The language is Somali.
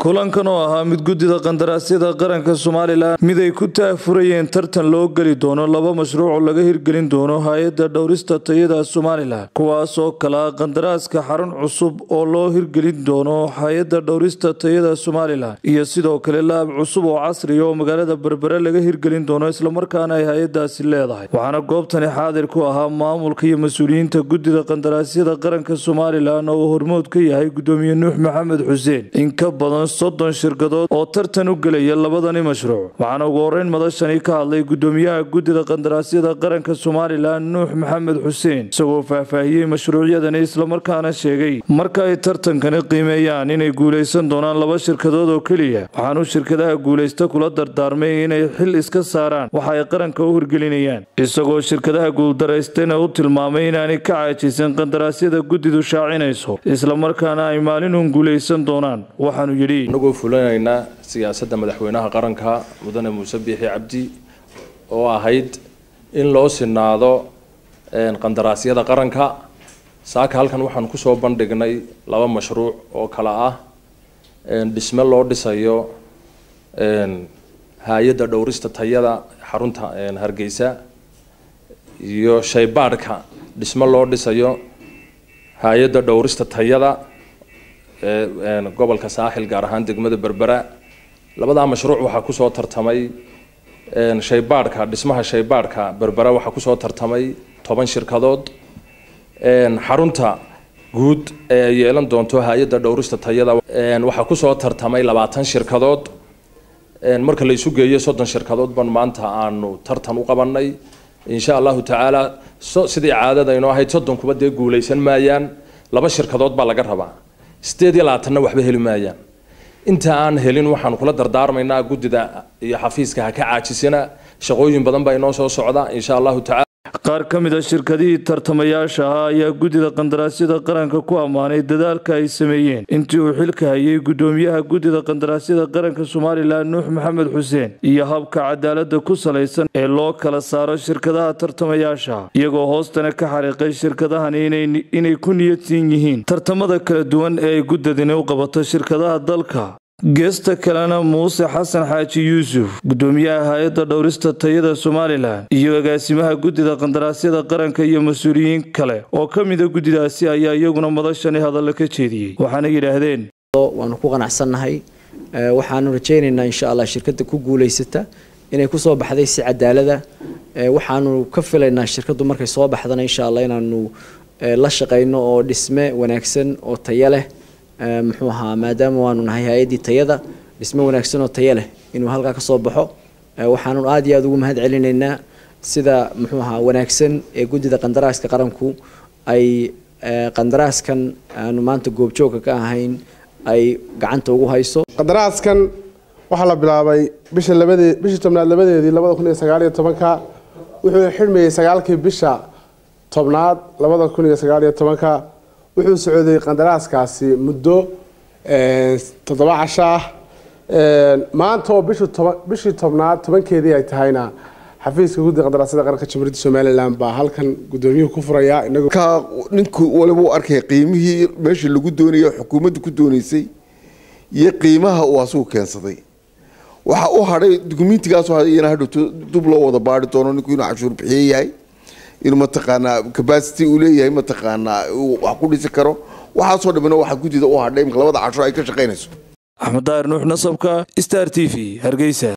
kulankan oo ahaa mid guddida qandaraasyada qaranka somalilan mid ay ku taafurayeen tartan loo geli doono laba mashruuc oo laga hirgelin doono hay-adda dhowrista tayada somalilan kuwaas oo kala qandaraaska xarun cusub oo loo hirgelin doono hay-adda dhowrista tayada somalilan iyo sidoo kale laab cusub oo casriya oo magaalada berbere laga hirgelin doono islamarkaana ay hay-adaasi leedahay waxaana goobtani xaadir ku ahaa maamulka iyo mas-uuliyiinta guddida qandaraasyada qaranka somalilan oo uu hormood ka yahay gudoomiye nuux maxamed xuseen in ka badan soddon shirkadood oo tartan u gelaya labadani mashruuc waxaana ugu horeyn madashani ka hadlay gudoomiyaha guddida qandaraasyada qaranka somalilan nuux maxamed xuseen isagoo faahfaahiyey mashruucyadani islamarkaana sheegay marka ay tartankani qiimeeyaan inay guulaysan doonaan laba shirkadood oo keliya waxaanu shirkadaha guulaysta kula dardaarmay inay xil iska saaraan waxa ay qaranka u hirgelinayaan isagoo shirkadaha guuldaraystana u tilmaamay inaanay ka caajisan qandaraasyada guddidu shaacinayso islamarkaana ay maalinun guulaysan doonaan waxaanu yidhi anagoo fulinaynaa siyaasadda madaxweynaha qaranka mudane muuse biixi cabdi oo ahayd in loo sinaado qandaraasyada qaranka saaka halkan waxaan kusoo bandhignay laba mashruuc oo kale ah dhisme loo dhisayo hay-adda dhowrista tayada xarunta hargeysa iyo shaybaadhka dhisme loo dhisayo hay-adda dhowrista tayada gobolka saaxil gaar ahaan degmada berbera labadaa mashruuc waxaa kusoo tartamay shaybaadhka dhismaha shaybaadhka berbera waxaa kusoo tartamay toban shirkadood xarunta guud ee ay yeelan doonto hay-adda dhowrista tayada waxaa kusoo tartamay labaatan shirkadood marka la isu geeyo soddon shirkadood ban maanta aanu tartan u qabanay insha allahu tacaala sidii caadada inoo ahayd soddonkuba dee guulaysan maayaan laba shirkadood baa laga rabaa sideed iyo labaatanna waxba heli maayaan inta aan helin waxaan kula dardaarmaynaa guddida iyo xafiiska ha ka caajisina shaqooyin badan baa inoo soo socda insha allahu tacala qaar ka mid a shirkadihii tartamayaasha ahaa ayaa guddida qandaraasyada qaranka ku ammaanay dadaalka ay sameeyeen intii uu xilka hayay guddoomiyaha guddida qandaraasyada qaranka somalilan nuux maxamed xuseen iyo habka cadaalada ku salaysan ee loo kala saaro shirkadaha tartamayaasha iyagoo hoostana ka xariiqay shirkadahani inay ku niyadsiin yihiin tartamada kala duwan ee ay guddadini u qabato shirkadaha dalka geesta kalena muuse xasan xaaji yuusuf gudoomiyaha hay-adda dhowrista tayada somalilan iyo agaasimaha guddida qandaraasyada qaranka iyo mas-uuliyiin kale oo ka mida guddidaasi ayaa iyaguna madashani hadalla ka jeediyey waxaana yidhaahdeen waanu ku qanacsannahay waxaanu rajaynaynaa insha allah shirkadda ku guulaysata inay kusoo baxday si cadaalada waxaanu ka filaynaa shirkaddu markay soo baxdana insha allah inaanu la shaqayno oo dhisme wanaagsan oo tayo leh muxuu ahaa maadaama waanu nahay hay-addii tayada dhisme wanaagsan oo tayo leh inuu halkaa kasoo baxo waxaanu aada iyo aada ugu mahad celinaynaa sida muxuu ahaa wanaagsan ee guddida qandaraaska qaranku ay qandaraaskan aanu maanta goobjoogka ka ahayn ay gacanta ugu hayso qandaraaskan waxaa la bilaabay bisha labadee bishii tobnaad labadeedii labada kun iyo sagaal iyo tobanka wuxuu xidhmayey sagaalkii bisha tobnaad labada kun iyo sagaal iyo tobanka wuxuu socday qandaraaskaasi muddo toddoba casho ah maanta oo bishii tobnaad tobankeedii ay tahayna xafiiska guddiga qandaraasyada qaranka jamhuuriyadda somalilan baa halkan gudoomiyuhu ku furaya ninku waliba u arkay qiimihii meesha lagu doonaya xukuumadda ku doonaysay iyo qiimaha uu asugu keensaday waxa u hadhay dukumentigaas iyana hadhowto dub loo wada baari doono ninku inuu cashuur bixiye yahay inuu mataqaanaa capacity uu leeyahay mataqaanaa uu wax ku dhisi karo waxaasoo dhamina waxaa guddida u hadhay imika labada cashur ay ka shaqaynayso axmed daahir nuux nasabka star t v hargeysa